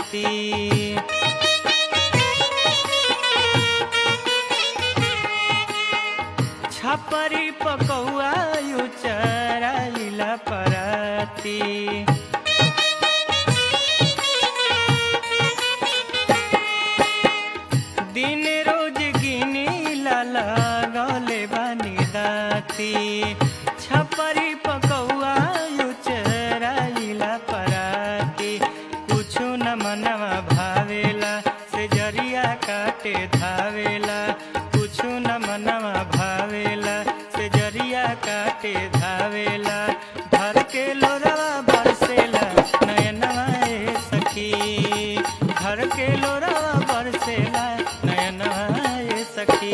राती छपरी पकौआ यू चराइला पराती दिन रोज गिनी लाला गले बानी दाती छपरी पकौआ यू चराइला पराती कुछु न मनवा भावेला से जरिया काटे धावेला कुछु न मनवा भावेला से जरिया काटे धावेला भर के लोरवा बरसेला नयनवा ए सखी घर के लोरवा बरसेला नयनवा ए सखी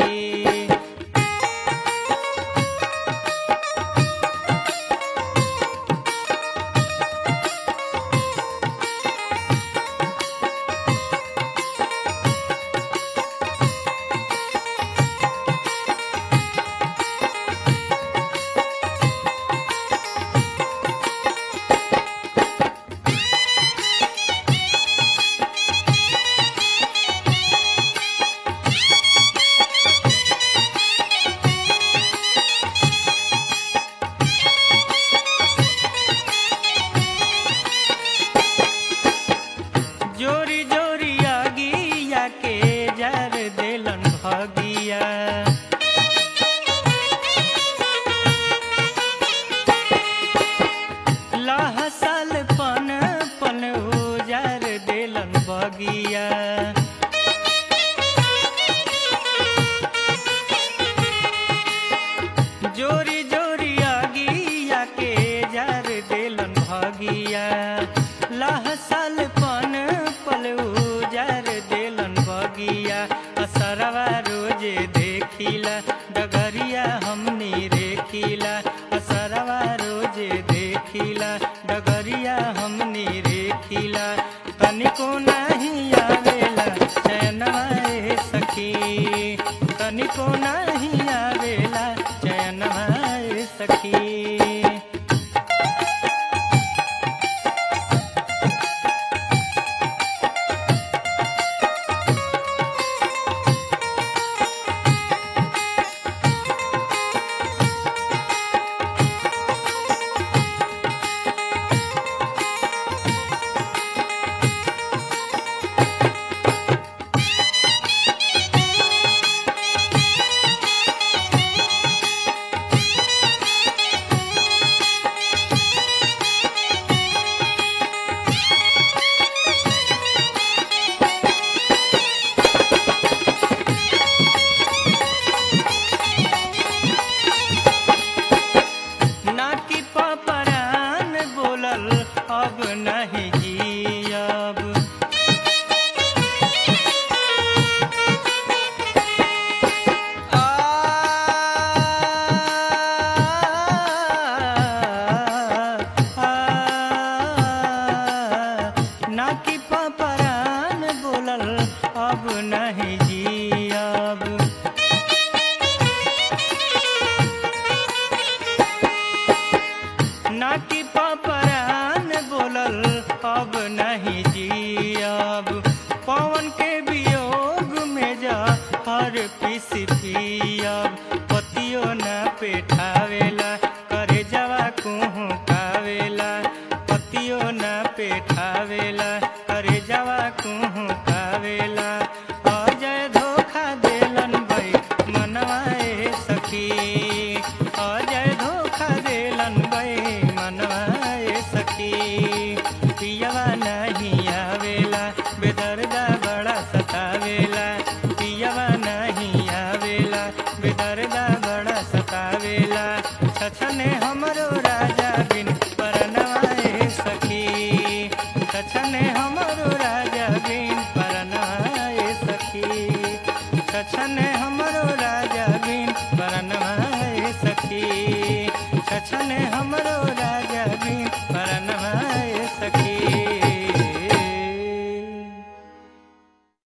जोरी जोरी आगिया के जर देलन भगिया लहसल पन पन उजर देलन बगिया जोरी जोरी आगिया के जर देलन भगिया लहसल पन पल उजर देलन बगिया असरवा रोजे देखिला डगरिया हमनी रेखिला असरवा रोजे देखिला डगरिया हमनी रेखिला तनिको नहीं आवेला चैनवा ए सखी तनिको नहीं आवेला चैनवा ए सखी नाकी पपरान बोलल अब नहीं जियब आ, आ, नाकी पपरान बोलल अब नहीं जियब नाकी पपरान बोलल अब नहीं जियब पवन के वियोग में जा हर पिस पियब पतियो न पेठावेला करे जवा कुहू कावेला पतियो न पेठावेला करे जवा कुहू कावेला अजय धोखा देलन भाई मनवा ए सखी अजय धोखा देलन भाई मनवा ए सखी पियवा नहीं आवेला बेदर्दा बड़ा सतावेला पियवा नहीं आवेला बेदर्दा बड़ा सतावेला छछने हमरो राजा बिन परनवा ए सखी छछने हमरो राजा बिन परनवा ए सखी छछने हमरो राजा बिन परनवा ए सखी छछने हमरो राजा